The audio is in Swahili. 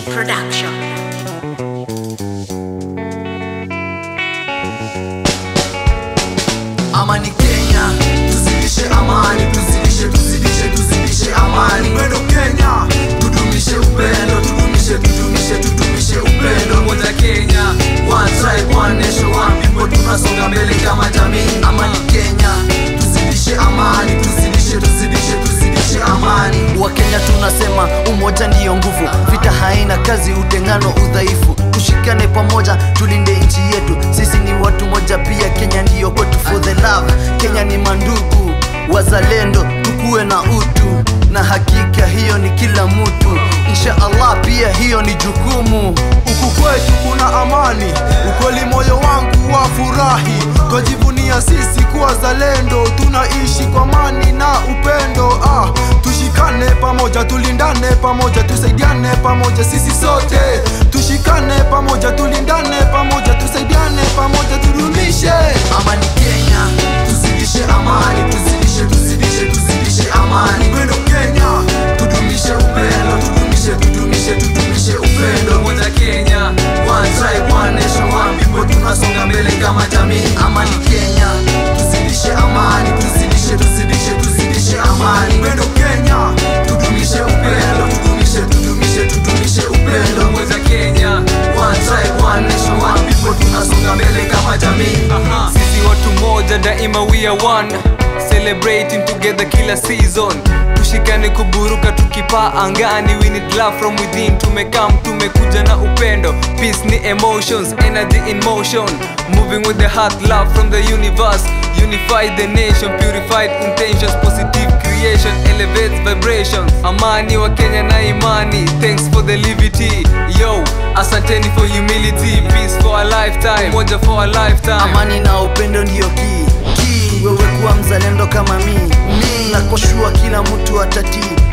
Production. amani Kenya, tuzidishe amani, tuzidishe, tuzidishe, tuzidishe amani. Upendo Kenya, tudumishe upendo, tudumishe, tudumishe, tudumishe upendo. Moja Kenya, one tribe, one nation, one people, tunasonga mbele kama jamii. Amani Kenya, tuzidishe amani, tuzidishe, tuzidishe, tuzidishe amani. Wakenya tunasema umoja ndiyo nguvu, vita haina kazi, utengano udhaifu. Tushikane pamoja, tulinde nchi yetu, sisi ni watu moja pia. Kenya ndiyo kwetu, for the love. Kenya ni mandugu wazalendo, tukuwe na utu, na hakika hiyo ni kila mtu. Insha Allah pia hiyo ni jukumu. Huku kwetu kuna amani, ukweli moyo wangu wa furahi. Twajivunia sisi kuwa zalendo, tunaishi kwa amani na upendo. Ah, tushikane pamoja, tulindane pamoja, tusaidiane pamoja, sisi sote tushikane pamoja, tulindane pamoja, tusaidiane pamoja, tudumishe amani Kenya, tuzidishe amani, tuzidishe, tuzidishe, tuzidishe amani. Upendo Kenya, tudumishe upendo, tudumishe, tudumishe, tudumishe upendo. Moja Kenya, one tribe, one nation, one people, tunasonga mbele kama jamii. Amani Kenya, tuzidishe amani, tuzidishe, tuzidishe, tuzidishe amani. Upendo Kenya, tudumishe upendo, tudumishe, tudumishe, tudumishe upendo. Moja Kenya, one tribe, one nation, one people, tunasonga mbele kama jamii. Aha. sisi watu moja daima we are one celebrating together kila season tushikane kuburuka tukipaa angani we need love from within tumekam tumekuja na upendo peace ni emotions energy in motion moving with the heart love from the universe unify the nation purified intentions positive creation elevates vibrations amani wa kenya na imani thanks for the liberty yo asanteni for humility peace for a lifetime moja for a lifetime Amani na upendo ndiyo key, key. Wewe kuwa mzalendo kama mi, mi nakoshua kila mtu atatii